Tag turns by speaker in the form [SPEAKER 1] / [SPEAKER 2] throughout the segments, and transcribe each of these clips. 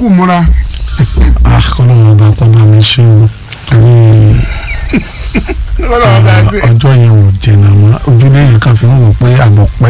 [SPEAKER 1] kú múra.
[SPEAKER 2] akọlọ́wọ́ ọba kọ́ bá mi ṣe o torí
[SPEAKER 1] Ọlọ́run bá ṣe.
[SPEAKER 2] ọjọ́ yẹn ò jìnnà mọ́ ojúlé yẹn kan fi ń wò pé àbọ̀ pẹ́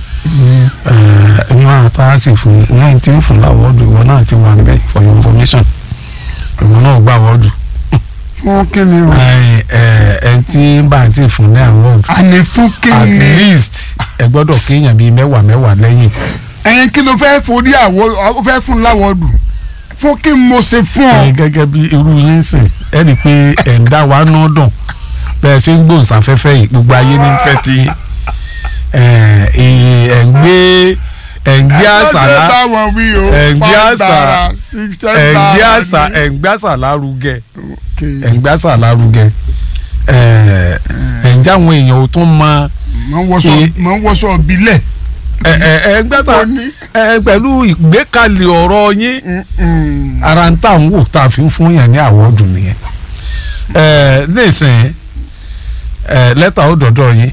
[SPEAKER 2] inú ata sì fún lẹ́yìn tí ń fún láwọ́ọ̀dù ìwọ náà ti wà níbẹ̀ for your information ìwọ náà gbà wọ́ọ̀dù
[SPEAKER 1] fún kíni o.
[SPEAKER 2] ẹ tí bá a ti fún ní àwọ́ọ̀dù
[SPEAKER 1] àní fún
[SPEAKER 2] at
[SPEAKER 1] kíni.
[SPEAKER 2] least ẹ gbọ́dọ̀ kéèyàn bíi mẹ́wàá mẹ́wàá lẹ́yìn
[SPEAKER 1] ẹyin kí ló fẹ́ forí àwọ̀ ọ fẹ́ fún láwọ̀dù fún kí n mo ṣe fún ọ.
[SPEAKER 2] ẹ gẹ́gẹ́ bí irú yín sìn ẹ rí i pé ẹ̀ ń dá wa náà dùn bẹ́ẹ̀ ṣe ń gbòǹsáfẹ́fẹ́ yìí gbogbo ayé ní fẹ́ ti ẹ̀ ẹ̀ ń gbé ẹ̀ ń gbé àṣà
[SPEAKER 1] ẹ
[SPEAKER 2] lá
[SPEAKER 1] bá wọn wí o.
[SPEAKER 2] ẹ̀ ń gbé
[SPEAKER 1] five
[SPEAKER 2] àṣà
[SPEAKER 1] naira, six, ten
[SPEAKER 2] ẹ̀ ń gbé
[SPEAKER 1] naira
[SPEAKER 2] àṣà
[SPEAKER 1] ni.
[SPEAKER 2] ẹ̀ ń gbé àṣà lárugẹ
[SPEAKER 1] Okay.
[SPEAKER 2] ẹ̀ ń gbé àṣà lárugẹ ẹ̀ ẹ̀ ń jáwọn èèyàn ò tún mọ
[SPEAKER 1] mọ̀ ń wọṣọ
[SPEAKER 2] Eh.
[SPEAKER 1] mọ̀ ń wọṣọ bílẹ̀.
[SPEAKER 2] ẹ̀ ẹ̀ ẹ̀ ń gbé àṣà
[SPEAKER 1] Ó ní.
[SPEAKER 2] ẹ̀ pẹ̀lú ìgbékalẹ̀ ọ̀rọ̀ yín
[SPEAKER 1] Mm-mm.
[SPEAKER 2] ara ń tà ń wò tá a fi ń fún yàn ní àwọ̀dù nìyẹn ẹ nísìnyí ẹ lẹ́tà ó dọ̀dọ̀ yín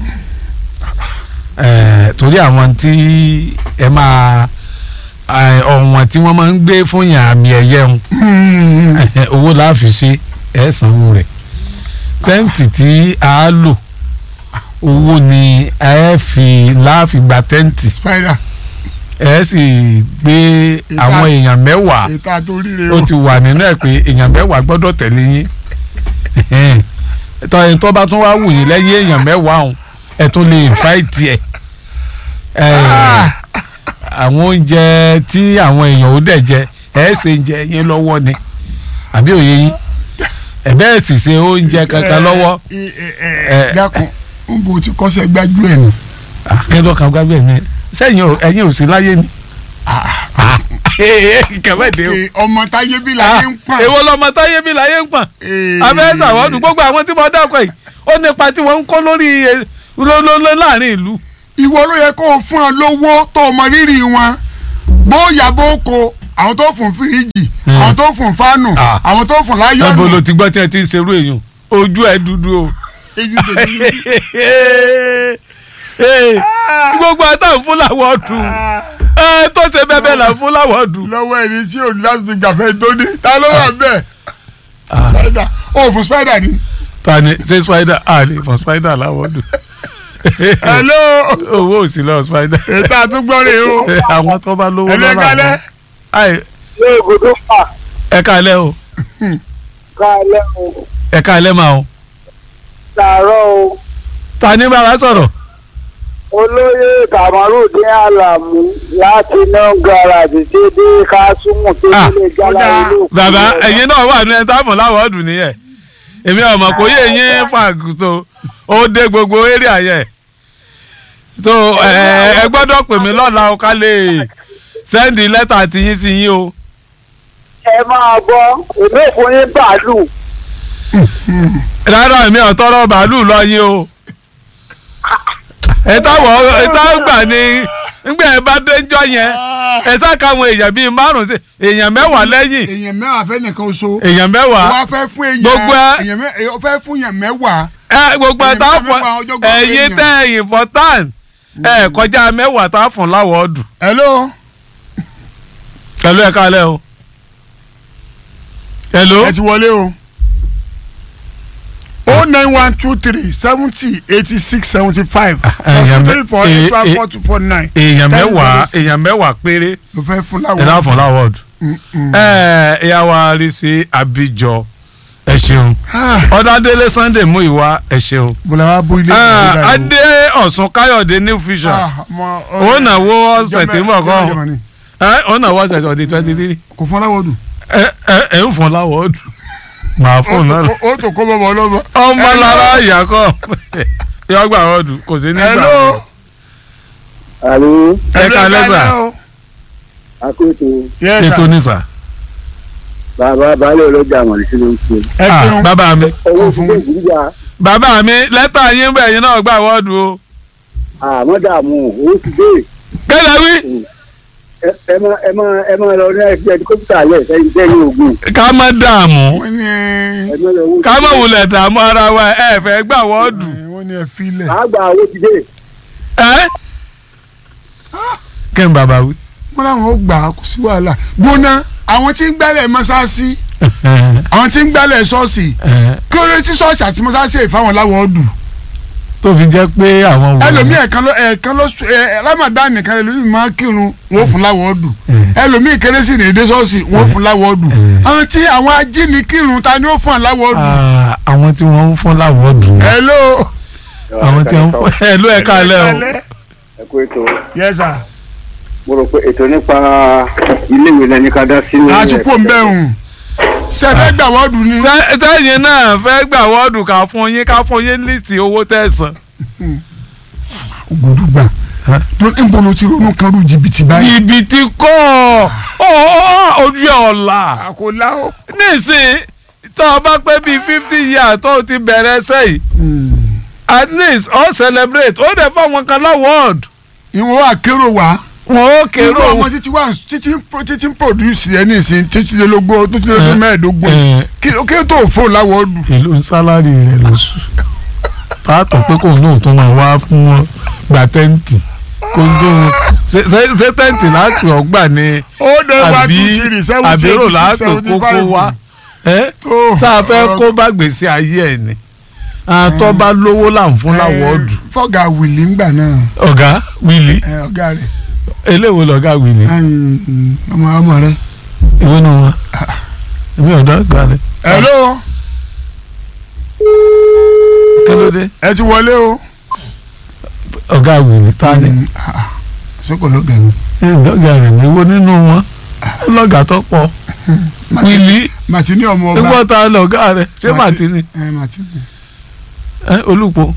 [SPEAKER 2] ẹ torí àwọn tí ẹ máa ẹ, ọ̀wọ̀n tí wọ́n máa ń gbé fún yàn àmì ẹ̀yẹ ń
[SPEAKER 1] Mm.
[SPEAKER 2] owó láàfin ṣe ẹ sanwó rẹ̀ tẹ́ǹtì tí a lò owó ni ẹ fi láàfin gba tẹ́ǹtì
[SPEAKER 1] spider
[SPEAKER 2] ẹ sì gbé àwọn èèyàn mẹ́wàá
[SPEAKER 1] ètò àtòríire
[SPEAKER 2] ó
[SPEAKER 1] o.
[SPEAKER 2] ti wà nínú ẹ pé èèyàn mẹ́wàá gbọ́dọ̀ tẹ̀lé yín tọ́ ẹni tó bá tún wá wù yín lẹ́yìn èèyàn mẹ́wàá ọ̀hún ẹ tún lè fáìtì ẹ̀ àwọn oúnjẹ tí àwọn èèyàn ò dẹ̀ jẹ ẹ ṣe ń jẹ yín lọ́wọ́ ni àbí òye yín ẹ bẹ́ẹ̀ sì ṣe oúnjẹ kankan lọ́wọ́
[SPEAKER 1] ẹ ẹ
[SPEAKER 2] Eh.
[SPEAKER 1] ẹ dákun n bò tí kọ́sẹ̀ gbájú ẹ̀ nù.
[SPEAKER 2] akẹ́dọ̀ kan gbábẹ́ mi sẹ́yìn ò- ẹ̀yin ò sí láyé ni kẹ̀mẹ́dẹ́ o
[SPEAKER 1] Ee, ọmọ táyé bí láyé ń pọ̀n.
[SPEAKER 2] èwo lọmọ táyé bí láyé ń pọ̀n
[SPEAKER 1] Ee.
[SPEAKER 2] abẹ́rẹ́ sàwọ́dù gbogbo àwọn tí mo dákọ̀ yìí ó nípa tí wọ́n ń kó lórí ẹ, ló- ló- ló- láàrin ìlú.
[SPEAKER 1] ìwọ ló yẹ kó o fún ọ lówó tó o mọ rírì wọn bóyá bó ko àwọn tó fún fíríjì
[SPEAKER 2] Hmm.
[SPEAKER 1] àwọn tó fún fánù
[SPEAKER 2] Ah.
[SPEAKER 1] àwọn tó fún
[SPEAKER 2] níbo
[SPEAKER 1] láyọ̀nù.
[SPEAKER 2] ló ti gbọ́ tí ẹ ti ń serú èèyàn ojú ẹ dúdú o.
[SPEAKER 1] Ejú tèmi.
[SPEAKER 2] Ee, gbogbo àtàwọn fúláwọ̀ dùn ẹ tó ṣe bẹ́ẹ̀ bẹ́ẹ̀ là ń fúláwọ̀ dùn.
[SPEAKER 1] lọ́wọ́ ẹni tí ò ní láti ti gbàfẹ́ tó ní ta ló wà bẹ́ẹ̀ spider ó fún spider ni.
[SPEAKER 2] ta ni ṣé spider a lè fọ spider láwọ̀ dùn.
[SPEAKER 1] hello
[SPEAKER 2] owó ò sí lọ spider.
[SPEAKER 1] ètò àtúgbọ́rẹ̀ o
[SPEAKER 2] àwọn tó bá lówó
[SPEAKER 1] ẹlẹ́
[SPEAKER 2] lọ́la
[SPEAKER 1] kálẹ̀
[SPEAKER 2] Ai,
[SPEAKER 3] ilé ibùdó pa
[SPEAKER 2] ẹ káalẹ́ o
[SPEAKER 3] kálẹ̀ o
[SPEAKER 2] ẹ káalẹ́ máa o.
[SPEAKER 3] làárọ̀ o
[SPEAKER 2] ta ni bá wa sọ̀rọ̀.
[SPEAKER 3] olóyè kamarudin alamu láti inú garaajì tí dé kásùmù tó
[SPEAKER 2] Ah,
[SPEAKER 3] nílé jálá
[SPEAKER 1] ó dáa.
[SPEAKER 3] ilé òkú
[SPEAKER 2] bàbá
[SPEAKER 3] rẹ̀.
[SPEAKER 2] ẹ̀yin náà wà ní ẹni táàmù láwọ̀ọ́dù nìyẹn èmi ọmọ kò yé yín fàgùtò ó dé gbogbo eré ayẹ so ẹ ẹ gbọ́dọ̀ pè mí lọ́la o ká lè sẹ́ndì lẹ́tà tiyín sí yín o
[SPEAKER 3] ẹ máa gbọ́ èmi ò fún yín bàálù
[SPEAKER 2] rárá èmi ò tọrọ bàálù lọ yín o ẹ táwọ̀ ẹ táwọ̀ gbà ní ngbà ẹ bá déjọ́ yẹn ẹ sákàwọn èèyàn bíi márùn sí èèyàn mẹ́wàá lẹ́yìn
[SPEAKER 1] èèyàn mẹ́wàá fẹ́ nìkan oṣù
[SPEAKER 2] èèyàn mẹ́wàá
[SPEAKER 1] wá fẹ́ fún èèyàn
[SPEAKER 2] Gbogbo ẹ-
[SPEAKER 1] èèyàn mẹ́- èèyàn fẹ́ fún èèyàn mẹ́wàá
[SPEAKER 2] ẹ gbogbo ẹ
[SPEAKER 1] Èèyàn
[SPEAKER 2] tá a
[SPEAKER 1] mẹ́fà
[SPEAKER 2] fọ
[SPEAKER 1] ọjọ́ gbọ́
[SPEAKER 2] ẹ̀yin
[SPEAKER 1] èèyàn.
[SPEAKER 2] tẹ ẹ̀yin important ẹ kọjá mẹ́wàá tá a fún láwọ̀ ọdún
[SPEAKER 1] hello
[SPEAKER 2] pẹ̀lú ẹ̀ka alẹ́ o. hello
[SPEAKER 1] ẹ ti wọlé o o nine one two three seventy eighty six seventy five
[SPEAKER 2] èèyàn mẹ́-
[SPEAKER 1] three four eight five four two four nine
[SPEAKER 2] èèyàn
[SPEAKER 1] ten
[SPEAKER 2] mẹ́wàá
[SPEAKER 1] zero six.
[SPEAKER 2] èèyàn mẹ́wàá péré
[SPEAKER 1] ló fẹ́ fún
[SPEAKER 2] ẹ náà
[SPEAKER 1] láwọn.
[SPEAKER 2] fún láwọ̀ ọdún.
[SPEAKER 1] Mm-mm.
[SPEAKER 2] ẹ ìyá wa rí sí Abíjọ ẹ ṣeun
[SPEAKER 1] Ah,
[SPEAKER 2] ọ̀dàdélé Sunday mú ìwà ẹ ṣeun.
[SPEAKER 1] bọ́lá wa bó ilé
[SPEAKER 2] Ah,
[SPEAKER 1] ìwé báyìí o.
[SPEAKER 2] Adé Ọ̀sùn Káyọ̀dé new vision
[SPEAKER 1] Ah, ọmọ-
[SPEAKER 2] ó nàwó ọ̀sẹ̀ tí ń bọ̀
[SPEAKER 1] Jẹ́mẹ̀-
[SPEAKER 2] kọ́
[SPEAKER 1] Jẹ́mẹ̀ ni.
[SPEAKER 2] ó nàwó ọ̀sẹ̀ tí ọ̀dẹ̀ twenty three
[SPEAKER 1] kò fún láwọn dùn.
[SPEAKER 2] ẹ ẹ ẹ ń fún láwọ̀ ọdún màá fún náà.
[SPEAKER 1] ó tó kó bọ́bọ̀ ọlọ́mọ.
[SPEAKER 2] ọmọ lára ìyá kọ yọ gbà ọdún kò sí nígbà
[SPEAKER 1] Hello.
[SPEAKER 3] àlè
[SPEAKER 2] ẹ ká lẹ́sà
[SPEAKER 3] akéètò
[SPEAKER 1] Yes, sir.
[SPEAKER 2] ètò nísà
[SPEAKER 3] bàbá baálé ọlọ́jà àmọ̀lẹ́ sí ló ń ṣe.
[SPEAKER 1] ẹ ṣeun.
[SPEAKER 2] bàbá mi
[SPEAKER 3] owó
[SPEAKER 1] Ó
[SPEAKER 3] ti
[SPEAKER 1] fún
[SPEAKER 3] dé
[SPEAKER 1] mi.
[SPEAKER 3] ìdíjà
[SPEAKER 2] bàbá mi lẹ́tà yín bẹ̀ yín náà gbà wọ́ọ̀dù o
[SPEAKER 3] àmọ́ dààmú owó ti dé
[SPEAKER 2] kẹ́lẹ́ wí
[SPEAKER 3] ẹ ẹ má ẹ má ẹ má lọ ní ẹgbẹ́ ẹdíkọ́pítà lẹ̀ sẹ́yìn sẹ́yìn ogun
[SPEAKER 2] ká má dààmú
[SPEAKER 1] wọ́n ní
[SPEAKER 3] ẹ má lọ owó ti
[SPEAKER 2] ká má
[SPEAKER 3] dé.
[SPEAKER 2] wulẹ̀ dààmú ara wa ẹ fẹ́ gbà wọ́ọ̀dù
[SPEAKER 1] ẹ, wọ́n ní ẹ filẹ̀.
[SPEAKER 3] àgbà owó ti dé
[SPEAKER 2] ẹ kí n bàbá wí.
[SPEAKER 1] wọ́n láwọn ó gbà á kò sí wàhálà gbóná àwọn tí ń gbálẹ̀ mọ́sáàsì àwọn tí ń gbálẹ̀ ṣọ́ọ̀ṣì kí ló dé tí ṣọ́ọ̀ṣì àti mọ́sáàsì èyí fáwọn láwọ̀ ọdún
[SPEAKER 2] tó fi jẹ́ pé àwọn wò
[SPEAKER 1] ẹlòmíì ẹ̀kan ló ẹ̀kan ló sùn ẹ̀ Ramadan nìkan ẹlòmíì máa kírun wọn ò fún láwọ̀ ọdún ẹlòmíì kérésì ní èdè ṣọ́ọ̀ṣì wọn ò fún láwọ̀ ọdún àwọn tí àwọn ajínigbìrún ta ni ó fún láwọ̀ ọdún.
[SPEAKER 2] Ah, àwọn tí wọ́n ń fún láwọ́ọ̀dù
[SPEAKER 1] hello.
[SPEAKER 2] àwọn tí wọ́n ń fún ẹ̀ ló ẹ̀ka alẹ́ o.
[SPEAKER 3] ẹ kú ètò
[SPEAKER 1] yes sir.
[SPEAKER 3] mo rò pé ètò nípa iléèwé lẹni ká dá sí.
[SPEAKER 1] àtúkò ń bẹ̀ hùn ṣe fẹ́ gbà wọ́ọ̀dù ni.
[SPEAKER 2] Sẹ́- sẹ́yìn náà fẹ́ gbà wọ́ọ̀dù ká fún yín ká fún yín líìsì owó tẹ̀sán.
[SPEAKER 1] gbòdúgbà tó ń bọ̀ ló ti ronú kan rú jìbìtì báyìí.
[SPEAKER 2] jìbìtì kọ́ ọ̀ ojú ẹ̀ ọ̀la
[SPEAKER 1] àkólá o.
[SPEAKER 2] nísìn tó o bá pé bíi fifty years tó o ti bẹ̀rẹ̀ sẹ́yìn at least ó celebrate ó dẹ̀ fáwọn kan láwọ́ọ̀dù
[SPEAKER 1] ìwọ̀n wa kérò wá.
[SPEAKER 2] wọn ó
[SPEAKER 1] irú
[SPEAKER 2] kérò
[SPEAKER 1] ọmọ títí wà títí títí ń produce ẹ nísìn títí lé lógún títí lé lógún mẹ́ẹ̀ẹ́dógún
[SPEAKER 2] Eh.
[SPEAKER 1] kí kí ló tó fóun láwọ́ọ̀dù.
[SPEAKER 2] èlò ń sálárì rẹ̀ lóṣù pàtó pé kò náà tó máa wá fún wọn gba tẹ́ǹtì kó ń tó ṣe ṣe- ṣe tẹ́ǹtì láti ọgbà ni
[SPEAKER 1] ó dé wá
[SPEAKER 2] àbí
[SPEAKER 1] two three seventy
[SPEAKER 2] àbérò
[SPEAKER 1] eighty
[SPEAKER 2] láti
[SPEAKER 1] six seventy
[SPEAKER 2] kókó
[SPEAKER 1] five.
[SPEAKER 2] wá ẹ́
[SPEAKER 1] Tó,
[SPEAKER 2] sáà fẹ́
[SPEAKER 1] ọ̀rọ̀-
[SPEAKER 2] kó bá gbèsè ayé ẹ̀ ni àtọ́ bá lówó là ń fún láwọ́ọ̀dù
[SPEAKER 1] Eh, fọ́gà wìlì ńgbà náà
[SPEAKER 2] ọ̀gá wíìlì
[SPEAKER 1] eh, ọ̀gá rẹ̀
[SPEAKER 2] eléwo lọ̀gá wíìlì
[SPEAKER 1] ẹ̀yìn, ọmọ ọmọ rẹ̀.
[SPEAKER 2] ìwé náà wọn èmi ọ̀dọ́ ọ̀gá rẹ̀
[SPEAKER 1] hello
[SPEAKER 2] kí ló dé
[SPEAKER 1] ẹ ti wọlé o.
[SPEAKER 2] ọ̀gá wíìlì ta ni
[SPEAKER 1] Mm, ah, ah, sọ́kò ló gẹ̀ mí.
[SPEAKER 2] ọ̀gá rẹ̀ ní wo nínú wọn lọ́gà tó pọ̀ wíìlì
[SPEAKER 1] màtí ní ọmọ ọba.
[SPEAKER 2] nígbà tá a lọ ọ̀gá rẹ̀ ṣé màtínì
[SPEAKER 1] ẹ màtí ní.
[SPEAKER 2] ẹ olùpọ̀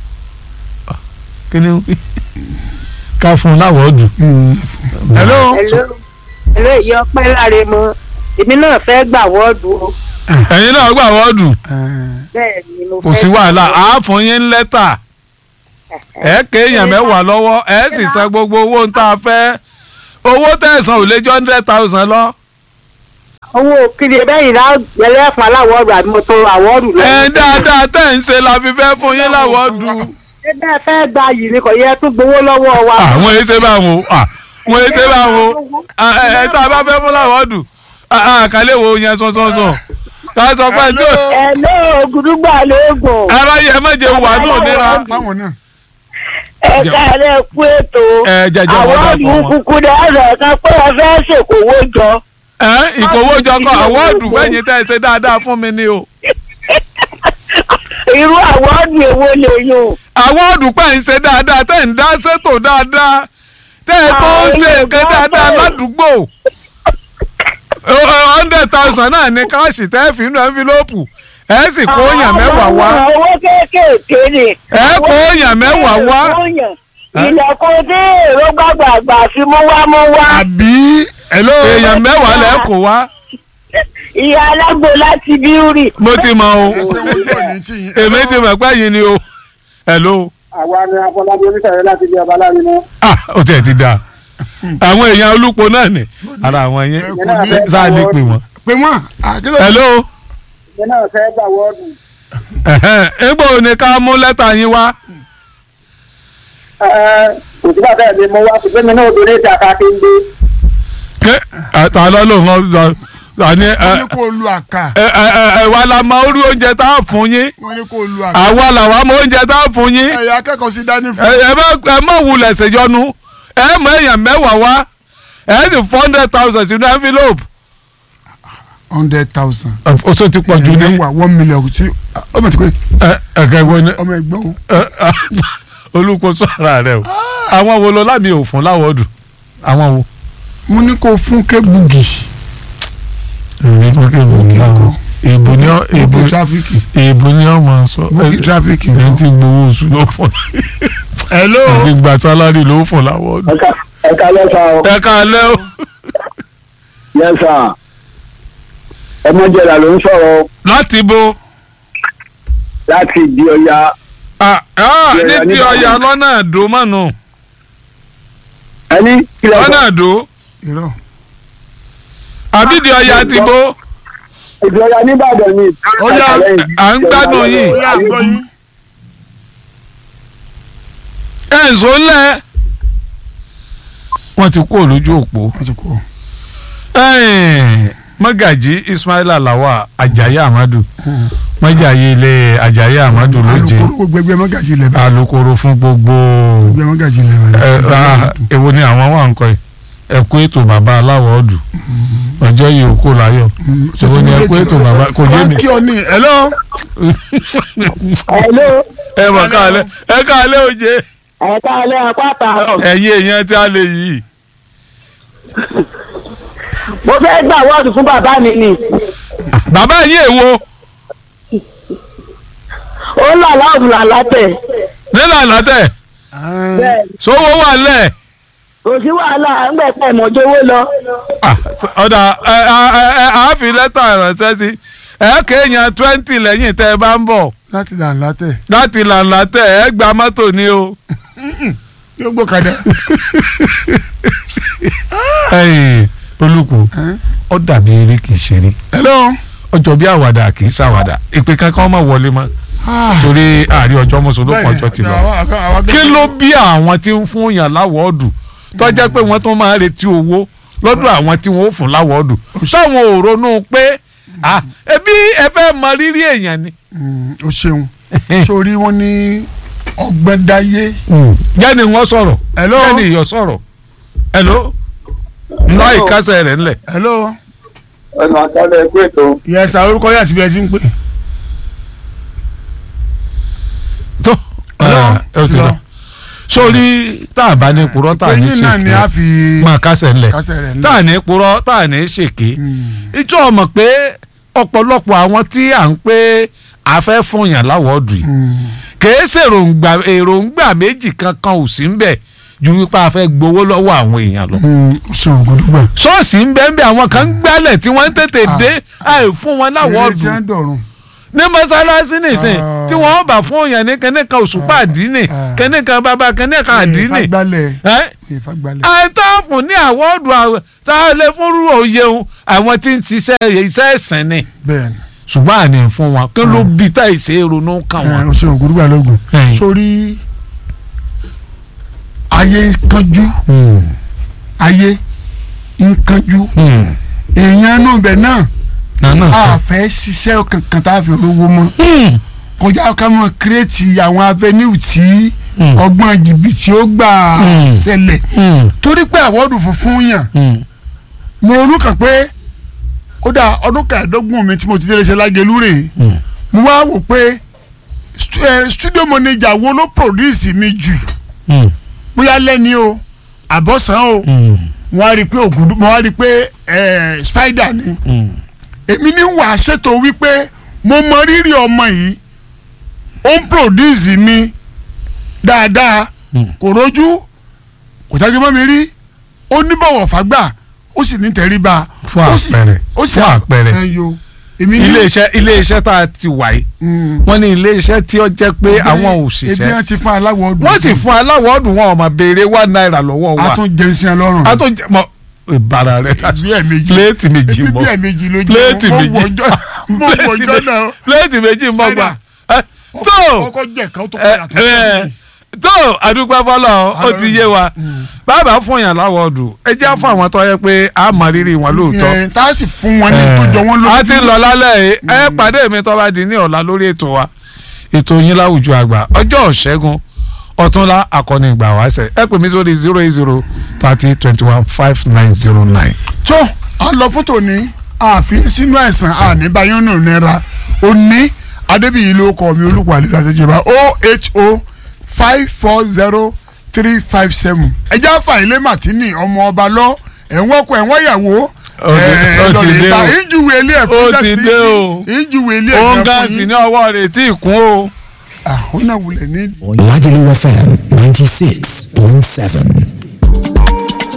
[SPEAKER 2] kí ni wí ká fún un láwọ̀ọ́dù.
[SPEAKER 1] Mm. hello.
[SPEAKER 4] Hello. Hello, ìyá ọpẹ́ láre mọ èmi náà fẹ́ gbà wọ́ọ̀dù o
[SPEAKER 2] ẹ̀yin náà gbà wọ́ọ̀dù
[SPEAKER 1] Eh,
[SPEAKER 4] bẹ́ẹ̀ ni mo
[SPEAKER 2] kò
[SPEAKER 4] fẹ́
[SPEAKER 2] sí wàhálà á fún yín lẹ́tà ẹ kéèyàn mẹ́wàá lọ́wọ́ ẹ sì san gbogbo owó ń tá a fẹ́ owó tẹ̀sán ò lè jọ hundred thousand lọ.
[SPEAKER 4] owó kiri bẹ́yìn náà gbẹlẹ́ fún aláwọ̀ọ̀dù àbí mo tó àwọ̀ọ̀dù
[SPEAKER 2] ẹ dáadáa tẹ̀ ń ṣe la fi fẹ́ fún yín láwọ̀ọ́dù.
[SPEAKER 4] ṣé bẹ́ẹ̀ fẹ́ gba yìí ni kò yẹ tún gbowó lọ́wọ́ wa.
[SPEAKER 2] àwọn èyí ṣe bá wọn àwọn èyí ṣe bá wọn ẹ tá a bá fẹ́ fún láwọ̀ọ́dù àkàlẹ́ wo yẹn sọ́sọ́sọ́ ká sọ pé tí ò
[SPEAKER 4] Hello, ògùdùgbà lóògùn
[SPEAKER 2] aráyé ẹ méje wà ní òníra.
[SPEAKER 1] fáwọn náà.
[SPEAKER 4] ẹ̀ka rẹ̀ kú ètò
[SPEAKER 2] ẹ jẹjẹ wọn dà
[SPEAKER 4] àwọ̀ọ̀dù
[SPEAKER 2] fún wọn.
[SPEAKER 4] kúkú dáadáa kan pé ẹ fẹ́ ṣèkówó jọ.
[SPEAKER 2] ẹ ìkówójọ kan àwọ́ọ̀dù fẹ́yìn tẹ́ ẹ ṣe dáadáa fún mi ni o.
[SPEAKER 4] irú àwọ̀ọ̀dù èwo lè yùn.
[SPEAKER 2] àwọ́ọ̀dù pẹ̀ ń ṣe dáadáa tẹ́ ń dá ṣètò dáadáa tẹ́ ẹ tó ń ṣe nǹkan dáadáa ládùúgbò. hundred thousand náà ní káàṣì tẹ́ ẹ fi inú ẹ́ńfílọ́pù ẹ sì kó yàn mẹ́wàá wá.
[SPEAKER 4] Àwọn owó kéékèèké ni.
[SPEAKER 2] ẹ kó yàn mẹ́wàá wá.
[SPEAKER 4] ilẹ̀kùn tí èrò gbàgbàgbà fi mú wá mú wá.
[SPEAKER 1] àbí hello.
[SPEAKER 2] èèyàn mẹ́wàá lẹ́ kó wá.
[SPEAKER 4] ìyá alágbó láti bíúrì.
[SPEAKER 2] mo ti mọ o
[SPEAKER 1] ẹsẹ̀ wọn yóò ní tí yín.
[SPEAKER 2] èmi ti mọ̀ pé yín ni o. hello.
[SPEAKER 3] àwa ni afọlábí oníṣàyẹ láti bí ọba láàrin náà.
[SPEAKER 2] ah ó tiẹ̀ ti dáa àwọn èèyàn olùpọ̀ náà ni ara àwọn yẹn
[SPEAKER 1] ẹ kò ní.
[SPEAKER 2] sáà ní pè wọ́n.
[SPEAKER 1] pé wọ́n àkílò.
[SPEAKER 2] hello
[SPEAKER 3] ìyẹn náà fẹ́ gbà wọ́ọ̀dù.
[SPEAKER 2] ẹ̀hẹ́n, egbò ni ká mú lẹ́tà yín wá
[SPEAKER 3] kò sí bàtà ẹ̀ lè mú wá ṣùgbọ́n mi náà obìnrin ti àkàkí ń gbé.
[SPEAKER 2] ké àtà lọ́lọ́ wọn àní ẹ
[SPEAKER 1] wọ́n ní kó lu àkà.
[SPEAKER 2] ẹ ẹ ẹ wa la mọ orí oúnjẹ tá a fún yín
[SPEAKER 1] wọ́n ní kó lu àkà.
[SPEAKER 2] àwa làwa mọ oúnjẹ tá a fún yín
[SPEAKER 1] ẹ̀yà akẹ́kọ̀ọ́ sí dání
[SPEAKER 2] ẹ
[SPEAKER 1] fún.
[SPEAKER 2] ẹ má ẹ má wulẹ̀ ṣèjọ́nu ẹ mọ èèyàn mẹ́wàá wá ẹ sì four hundred thousand sínú envelope.
[SPEAKER 1] hundred thousand.
[SPEAKER 2] o tó ti pọ̀ jù ní
[SPEAKER 1] ẹ̀yìn one million sí ọmọ tí kò
[SPEAKER 2] ẹ ẹ kẹ́gbọ́n ní
[SPEAKER 1] ọmọ ẹgbẹ́ o.
[SPEAKER 2] olùkóso ara rẹ o àwọn wo lọ lámì òfun láwọ̀ọ́dù àwọn wo.
[SPEAKER 1] mo ní kó fún kébùgì.
[SPEAKER 2] èmi fún kébù láwọn èbò ní ọ èbò
[SPEAKER 1] bókì tráfíkì.
[SPEAKER 2] èbò ní ọmọ sọ
[SPEAKER 1] bókì tráfíkì.
[SPEAKER 2] ẹ ti gbowó oṣù ló fún
[SPEAKER 1] hello.
[SPEAKER 2] ẹ ti gba sálárì ló fún láwọ̀ọ́dù.
[SPEAKER 3] ẹ̀ka lẹ́sà o.
[SPEAKER 2] ẹ káalẹ́ o
[SPEAKER 3] lẹ́sà ọmọjẹ̀dà ló ń sọ̀rọ̀
[SPEAKER 2] láti bo
[SPEAKER 3] láti di ọya
[SPEAKER 2] ah, ah,
[SPEAKER 3] Yẹ̀yà
[SPEAKER 2] níbi
[SPEAKER 3] níbàdàn.
[SPEAKER 2] ọ̀yà lọ́nà àdó mọ́nu
[SPEAKER 3] ẹni kílẹ̀
[SPEAKER 2] lọ́nà
[SPEAKER 3] sọ
[SPEAKER 2] àdó
[SPEAKER 1] irọ́.
[SPEAKER 2] àbídì ọ̀yà ti bo
[SPEAKER 3] ìdí ọya nìbàdàn ni.
[SPEAKER 1] Ọya,
[SPEAKER 2] à ń gbádùn yín.
[SPEAKER 1] ó yà gbọ́ yín.
[SPEAKER 2] ẹ̀ ń sọ ńlẹ̀ wọ́n ti kó lójú òpó
[SPEAKER 1] wọ́n ti kú.
[SPEAKER 2] Ẹ̀ẹ́n, mọ́gàjí ismaila lawa ajayi amadu mọ́jàyí ilé ajayi amadu lóje
[SPEAKER 1] alukoro gbogbo ẹgbẹ́ mọ́gàjì ilẹ̀ bá
[SPEAKER 2] alukoro fún gbogbo
[SPEAKER 1] ẹgbẹ́ mọ́gàjì ilẹ̀
[SPEAKER 2] ẹ
[SPEAKER 1] bá
[SPEAKER 2] ah, èwo ni àwọn wà ń kọ yìí ẹkú ètò bàbá aláwọ̀ ọ̀dù ọjọ́ yìí ó kó láyọ̀ èwo ni ẹkú ètò bàbá kò yé mi.
[SPEAKER 1] kí ọ ní hello
[SPEAKER 4] hello
[SPEAKER 2] ẹ mọ̀ káàlẹ́ ẹ káàlẹ́ òye
[SPEAKER 4] ẹ̀ka alẹ́ apá àtàrọ̀
[SPEAKER 2] ẹ̀yin èèyàn tí a lè yìí.
[SPEAKER 4] mo fẹ́ gbà wọ́ọ̀dù fún bàbá mi ni
[SPEAKER 2] bàbá yín èwo
[SPEAKER 4] ó ń là láàbù là látẹ̀
[SPEAKER 2] nínú àlátẹ̀
[SPEAKER 4] bẹ́ẹ̀
[SPEAKER 2] sówó wà lẹ̀.
[SPEAKER 4] kò sí wàhálà ńgbẹ́ pẹ̀ mọ́jọ́wó lọ
[SPEAKER 2] Ah, ọ̀dà ẹ ẹ ẹ àáfi lẹ́tà ìrànṣẹ́ sí ẹ kéèyàn twenty lẹ́yìn tẹ́ ẹ bá ń bọ̀
[SPEAKER 1] láti dàn látẹ̀
[SPEAKER 2] láti lànà tẹ̀ ẹ gba mọ́tò ni o.
[SPEAKER 1] yóò gbọ́kadà
[SPEAKER 2] Ẹ̀yin, olùkù ó dàbí eré kìí ṣeré
[SPEAKER 1] hello
[SPEAKER 2] ọjọ́ bí àwàdà kìí ṣàwàdà ìpè kankan má wọlé mọ́ torí àárí ọjọ́ mùsùlùmí ọjọ́ ti lọ. kí ló bí àwọn tí ń fún yàn láwọ́ọ̀dù tó jẹ́ pé wọ́n tún máa ń retí owó lọ́dọ̀ àwọn tí wọ́n ó fún láwọ́ọ̀dù táwọn ò ronú pé ah, ẹbí ẹ fẹ́ mọ rírì èèyàn ni.
[SPEAKER 1] o ṣeun sórí wọn ní ọgbẹ́dáyé
[SPEAKER 2] jẹ́ni wọ́n sọ̀rọ̀
[SPEAKER 1] Hello?
[SPEAKER 2] jẹ́ni ìyọ̀ sọ̀rọ̀ hello ńlá ìkásẹ̀ rẹ̀ ńlẹ̀.
[SPEAKER 1] hello
[SPEAKER 3] ẹnu àtàlẹ̀ ẹgbẹ́ ètò
[SPEAKER 1] yẹsà orúkọ yà síbi ẹ ti ń pè
[SPEAKER 2] tó
[SPEAKER 1] Hello?
[SPEAKER 2] ẹ ẹ ti lọ sórí tá a bá ní purọ́ tá a ní
[SPEAKER 1] ẹyin náà ni a
[SPEAKER 2] ṣèké
[SPEAKER 1] fi
[SPEAKER 2] máa kásẹ̀ ńlẹ̀
[SPEAKER 1] kásẹ̀ rẹ̀
[SPEAKER 2] tá a ní purọ́ tá a ní ṣèké ìjọ ọmọ pé ọ̀pọ̀lọpọ̀ àwọn tí à ń pé a fẹ́ fún yàn láwọ̀ọ́dù yìí kìí ṣèròǹgbà èròǹgbà méjì kankan ò sí ń bẹ̀ ju wípé a fẹ́ gbowó lọ́wọ́ àwọn èèyàn lọ.
[SPEAKER 1] o ṣeun gbọdọgbà
[SPEAKER 2] ṣọ́ọ̀ṣì ń bẹ́ẹ̀ bí àwọn kan ń gbálẹ̀ tí wọ́n ń tètè dé àì fún wọn
[SPEAKER 1] eré
[SPEAKER 2] láwọ̀ọ́dù
[SPEAKER 1] tí wọ́n dọ̀rùn
[SPEAKER 2] ní mọ́sálásí nìsín
[SPEAKER 1] Ah.
[SPEAKER 2] tí wọ́n bá fún yàn ní kẹ́nìkan òṣùpá àdínì
[SPEAKER 1] Ah.
[SPEAKER 2] kẹ́nìkan bàbá kẹ́nìkan àdínì
[SPEAKER 1] ìfagbálẹ̀
[SPEAKER 2] ẹ́
[SPEAKER 1] ìfagbálẹ̀
[SPEAKER 2] àìtọ́fún ní àwọ́ọ̀dù àwẹ̀ tá a lè fún rú òye òun àwọn tí ń ṣiṣẹ́ iṣẹ́ ẹ̀sìn ni
[SPEAKER 1] bẹ́ẹ̀ ni
[SPEAKER 2] ṣùgbọ́n àní fún wọn kí ló bí tá ìṣe ronú kàn
[SPEAKER 1] ẹ,
[SPEAKER 2] wọ́n.
[SPEAKER 1] o ṣeun gbọdọgbà lógun
[SPEAKER 2] Ẹ̀yin.
[SPEAKER 1] sórí ayé ń kánjú ayé ń kánjú èèyàn náà bẹ̀ náà
[SPEAKER 2] nànà
[SPEAKER 1] a fẹ́ ṣiṣẹ́ kankan tá a fi rówó mọ́ kọjá ká mọ̀ kírètì àwọn avenue tí
[SPEAKER 2] Mm.
[SPEAKER 1] ọgbọ́n jìbìtì ó gbà
[SPEAKER 2] Mm.
[SPEAKER 1] ṣẹlẹ̀ torí pé àwọ̀dù funfun yàn mo ronú kàn pé ó dà ọdún kẹẹ̀ẹ́dógún mi tí mo ti délé ṣe lágẹ̀lú rè é mo wá wò pé stu- eh, studio manager wo ló produce mi jù bóyá lẹ́ni o àbọ̀sán o mo wá rí i pé ògùdù mo wá rí i pé eh, spider ni èmi ní wàá ṣètò wípé mo mọ rírì ọmọ yìí ó ń produce mi dáadáa kò rójú kò jáde mọ́ mi rí ó ní bọ̀wọ̀ fàgbà ó sì ní tẹríba
[SPEAKER 2] Fún
[SPEAKER 1] ó sì-
[SPEAKER 2] àpẹẹrẹ,
[SPEAKER 1] ó sì
[SPEAKER 2] fún àpẹẹrẹ.
[SPEAKER 1] ẹ yo èmi ní
[SPEAKER 2] iléeṣẹ́ iléeṣẹ́ tá a ti wà yìí
[SPEAKER 1] Mm.
[SPEAKER 2] wọ́n ní iléeṣẹ́ tí ó jẹ́ pé àwọn
[SPEAKER 1] ebi
[SPEAKER 2] òṣìṣẹ́
[SPEAKER 1] wọn ti fún aláwọ̀ ọdún
[SPEAKER 2] wọ́n sì fún aláwọ̀ọ́dù wọn ọmọ béèrè one naira lọ́wọ́ wa
[SPEAKER 1] a tún jẹun sí ẹ lọ́rùn
[SPEAKER 2] a tó jẹ mọ ìbára rẹ
[SPEAKER 1] bí ẹ̀ méjì
[SPEAKER 2] pléètì méjì
[SPEAKER 1] ebi
[SPEAKER 2] mọ
[SPEAKER 1] bí ẹ̀ méjì ló jẹ́
[SPEAKER 2] pléètì
[SPEAKER 1] mo
[SPEAKER 2] méjì
[SPEAKER 1] wọ ọjọ́ mo wọ
[SPEAKER 2] pléètì
[SPEAKER 1] ọjọ́
[SPEAKER 2] méjì
[SPEAKER 1] náà
[SPEAKER 2] pléètì méjì mọ gbà Ẹ, tó
[SPEAKER 1] kọ́kọ́ jẹ́ kan tó
[SPEAKER 2] ẹ,
[SPEAKER 1] padà tó
[SPEAKER 2] ẹ, tó àdúgbò fọlọ ó ti yé wa bàbá fún yàn láwọ̀ọ́dù ẹ jẹ́ fún àwọn tó yẹ pé a mọ rírì wọn lóòótọ́
[SPEAKER 1] yẹn tá a sì fún wọn ní tó jọ wọn lójú
[SPEAKER 2] a ti lọ lálẹ́ yìí ẹ pàdé mi tó bá di ní ọ̀la lórí ètò wa ètò yín láwùjọ àgbà ọjọ́ ṣẹ́gun ọ̀túnla akọni ìgbà wáṣẹ ẹ pè mí sórí zero eight zero thirty twenty one five nine zero nine.
[SPEAKER 1] tó a lọ fún tòní àfi sínú àìsàn àníbáyọ́nù náírà òní adébíyí ló kọ mi olùkọ́ àlejò àtẹ̀jọba oho five four zero three five seven ẹjẹ́ àfàìlẹ́ màtínì ọmọ ọba lọ ẹ̀wọ̀n ọkọ ẹ̀wọ̀n ìyàwó
[SPEAKER 2] Ó ti- ó ti dé o.
[SPEAKER 1] ìjúwe ilé ẹ̀
[SPEAKER 2] Ó
[SPEAKER 1] fún
[SPEAKER 2] ti dé o.
[SPEAKER 1] ìjúwe ilé ẹ̀
[SPEAKER 2] òun
[SPEAKER 1] fún
[SPEAKER 2] gan sì ní ọwọ́ rẹ̀ tí ì kún o.
[SPEAKER 1] àwọn náà wulẹ̀ ní.
[SPEAKER 5] Lagelu FM 96.7.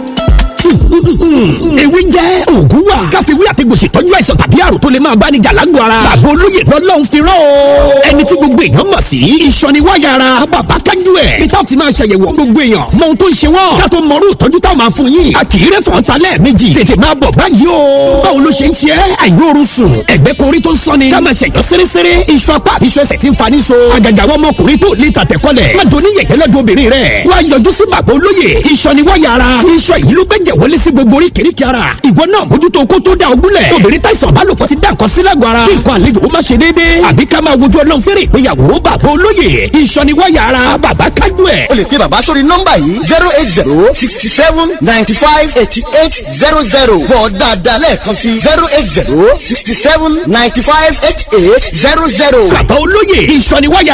[SPEAKER 6] ewé jẹ́ òògùn wà. káfíwí àtẹ̀gbòsì tọ́jú àìsàn tàbí àrùn tó lè máa bá ní jà lágbo ara. bàbá olóyè lọ́lọ́run fi rán o. ẹni tí gbogbo èèyàn mọ̀ sí. ìsọniwáyà ara bàbá kájú ẹ̀. peter ti máa ṣàyẹ̀wò gbogbo èèyàn. mọ ohun tó ń ṣe wọ́n. ká tó mọrú ìtọ́jú táwọn máa fún yín. a kì í rẹ́ fọ́n ta lẹ́ẹ̀mejì. tètè máa bọ̀ báyìí o. báwo ló ṣe ń ṣe é? àìróorun sùn. ẹ̀gbẹ́ korí tó ń sọ́ni. ká máa ṣẹ̀yọ́ sérésére. iṣu apá àbí iṣu ẹsẹ̀ ti ń fani so. àgàgà àwọn ọmọkùnrin tó lè tàtẹ̀kọ́lẹ̀. má doni yẹ̀yẹ́ lọ́dọ̀ obìnrin rẹ̀. wá yọjú sí bàbá olóyè. ìsọniwáyà ara. iṣan yìí ló gbẹ́jẹ̀ wọlé wọlé sí gbogbo oríkèéríkèé ara ìwọ náà mójútó kó tó da ogúnlẹ̀ obìnrin táìsàn bálòpọ̀ ti dá nǹkan sí lágọ̀ọ́ ara kí nǹkan àlejò ó má ṣe déédéé àbí ká máa wojú ọlọ́run fẹ́rẹ̀ ìgbéyàwó bàbá olóyè ìsọniwáyà ara bàbá kájú ẹ̀
[SPEAKER 7] o lè pe bàbá sórí nọ́mbà yìí zero eight zero sixty seven ninety five eighty eight zero zero bọ̀ dáadáa lẹ́ẹ̀kan sí zero eight zero sixty seven ninety five eighty eight zero zero.
[SPEAKER 6] bàbá olóyè ìsọniwáyà